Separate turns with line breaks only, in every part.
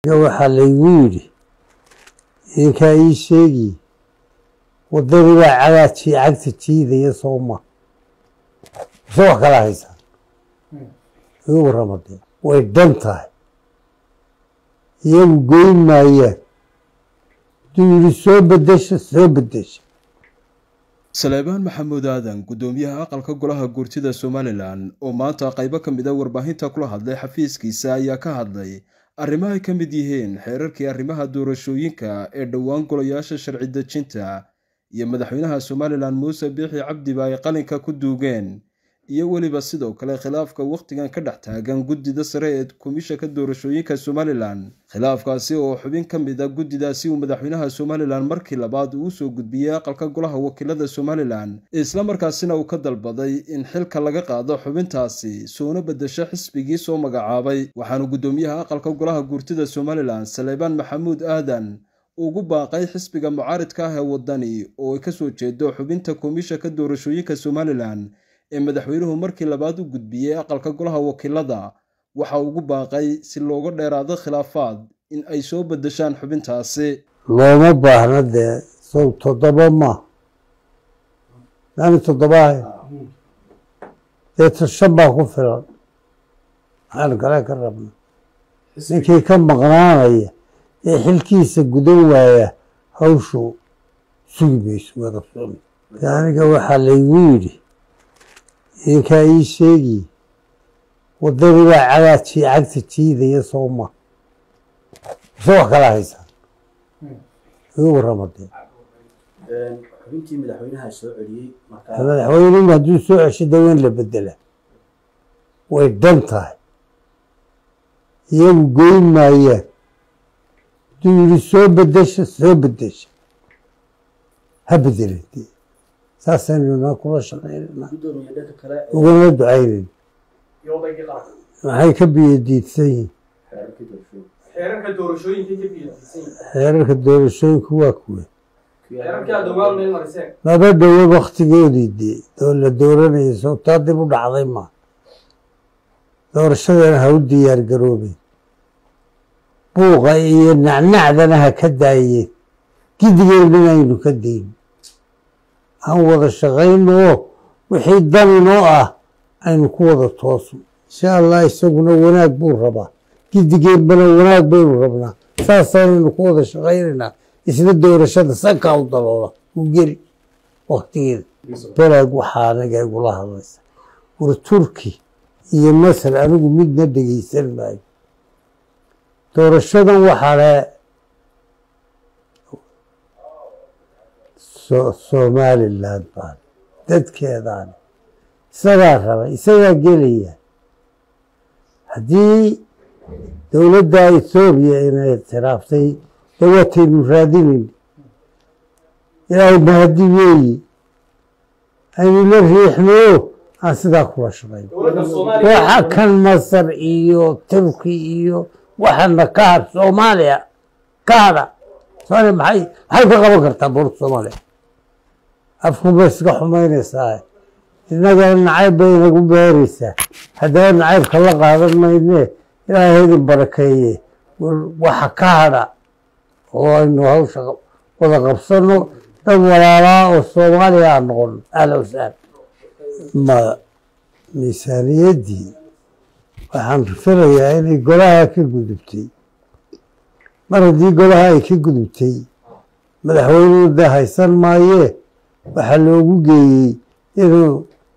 waxaa laygu yidhi idinkaa ii sheegi waddadii baa cagaadkii cagta jiidaya sooma mise wax kala haysaan igu warramadee way dhan tahay iyagu goyn maayaan hadduu yidhi soo bedesha soo bedesha
saleebaan maxamuud aadan guddoomiyaha aqalka golaha guurtida somalilan oo maanta qaybo ka mid a warbaahinta kula hadlay xafiiskiisa ayaa ka hadlay arrimo ay ka mid yihiin xeerarkii arrimaha doorashooyinka ee dhowaan golayaasha sharci dejinta iyo madaxweynaha somalilan muuse biixi cabdiba ay qalinka ku duugeen iyo weliba sidoo kale khilaafka wakhtigan ka dhex taagan guddida sare ee komishanka doorashooyinka somalilan khilaafkaasi oo xubin ka mid a guddidaasi uu madaxweynaha somalilan markii labaad uu usoo gudbiyey aqalka golaha wakiilada somalilan islamarkaasina uu ka dalbaday in xilka laga qaado xubintaasi soona bedesho xisbigii soo magacaabay waxaanu guddoomiyaha aqalka golaha guurtida somalilan saleebaan maxamuud aadan ugu baaqay xisbiga mucaaridka ah ee waddani oo ay kasoo jeedo xubinta komishanka doorashooyinka somalilan ee madaxweynuhu markii labaad u gudbiyey aqalka golaha wakiilada waxa ugu baaqay si looga dheeraado khilaafaad in ay soo bedeshaan xubintaasi
looma baahna dee sow toddoba ma maani toddobaah deeta shan baa ku filan maxaan kale ka rabna ninkii ka maqnaanaya ee xilkiisa gudan waaya hawshu sugi mayso wadaqsoon aniga waxaa laygu yidhi idinkaa ii sheegi waddadii baa cagaadkii cagta jiidaya sooma mise wax kala haysaan igu warramadee
xubintii madaxweynaha soo celiyey markaa
madaxweynuhu hadduu soo cesho daweyn la bedela way dhan tahay iyagu goyn maayaan hadduu yidhi soo bedesha soo bedesha ha bedelin dee saasaynu kula shaqaynana
guddoomiye dhanka kale ee
ugana ducaynayn
yodaygii qaran
maxay ka biyadiidsan yihiin
xeerarka doorashooyinka
xeerarka doorashooyinka ka biyadiisan yihiin
xeerarka doorashooyinku waa kuwe
xeerarkii aad dhowaan meel mariseen
laba dhowo waktigoodii dee oo la dooranayay sababtaa dib u dhacday ma doorashadana ha u diyaar garoobeen buuqa iyo nacnacdana ha ka daayeen gidigeennana aynu ka dayn aan wada shaqayno oo wixii daninoo ah aynu ku wada toosno insha allah isaguna wanaag buu rabaa gidigeenbana wanaag baynu rabnaa saasaanaynu ku wada shaqaynaynaa isla doorashada sankaa u daloola u geli waktigeeda belag waxaa anaga igula hadlaysa war turki iyo masar anigu midna dhegeysan maayo doorashadan waxaa le somaliland baan dadkeedaan isagaa raba isagaa gelaya haddii dowladda ethoobiya inay ictiraaftay dawaataynu raadinayn ilaahay mahadi weeyi aynu la riixno aan sidaa kula shaqayno
dowladda soomaaliya
waxa kan masar iyo turki iyo waxana ka had soomaaliya ka hadha soomaaliya maxay maxay ka qaban kartaa boorta soomaaliya afkuma iska xumaynaysaa innagana nacayb bay inagu beeraysaa haddana nacaybka la qaadan maynee ilaahay idin barakeeye waxa ka hadha oo aynu hawsha wada qabsano dad walaalaa oo soomaaliya aan noqono ahla wasahla ma miisaaniyaddii waxaan filayaa inay golaha ka gudubtay mar haddii golaha ay ka gudubtay madaxweynuhu dee haysan maayee waxaa loogu geeyey inuu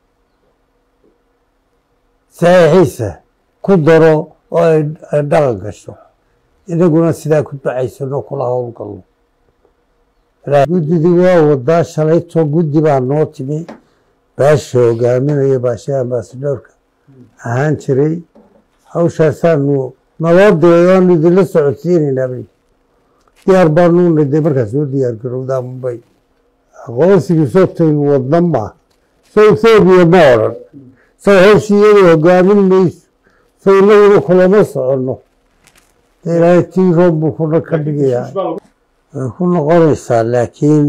saxiixiisa ku daro oo ay dhaqan gasho inaguna sidaa ku ducaysano kula howlgalno guddidii waa wadaa shalayto guddi baa noo timi baasha hogaaminaya baasha ambasadoorka ahaan jiray hawshaasaanu naloo diray oanu idinla socodsiinaynaa bay diyaar baanuuna dee markaas soo diyaar garowdaa mubay aqoonsigii soobtaynu wadna maa so ethoobiya ma odran sow hawshii iyadu hogaamin mayso sow inaguna kulama soconno dee ilaahay tii roob buu kuna ka dhigayaa way ku noqonaysaa laakiin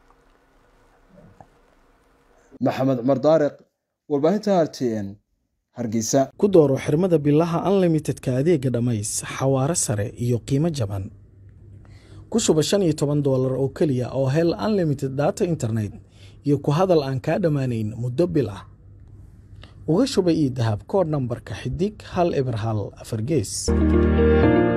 maxamed cumar daariq warbaahinta r t n hargeysa
ku dooro xirmada bilaha unlimitedka adeega dhammays xawaare sare iyo qiimo jaban ku shuba shan iyo toban doolar oo keliya oo hel unlimited data internet iyo ku hadal aan kaa dhammaanayn muddo bil ah uga shuba io dahab koodh nambarka xidig hal eber hal afar gees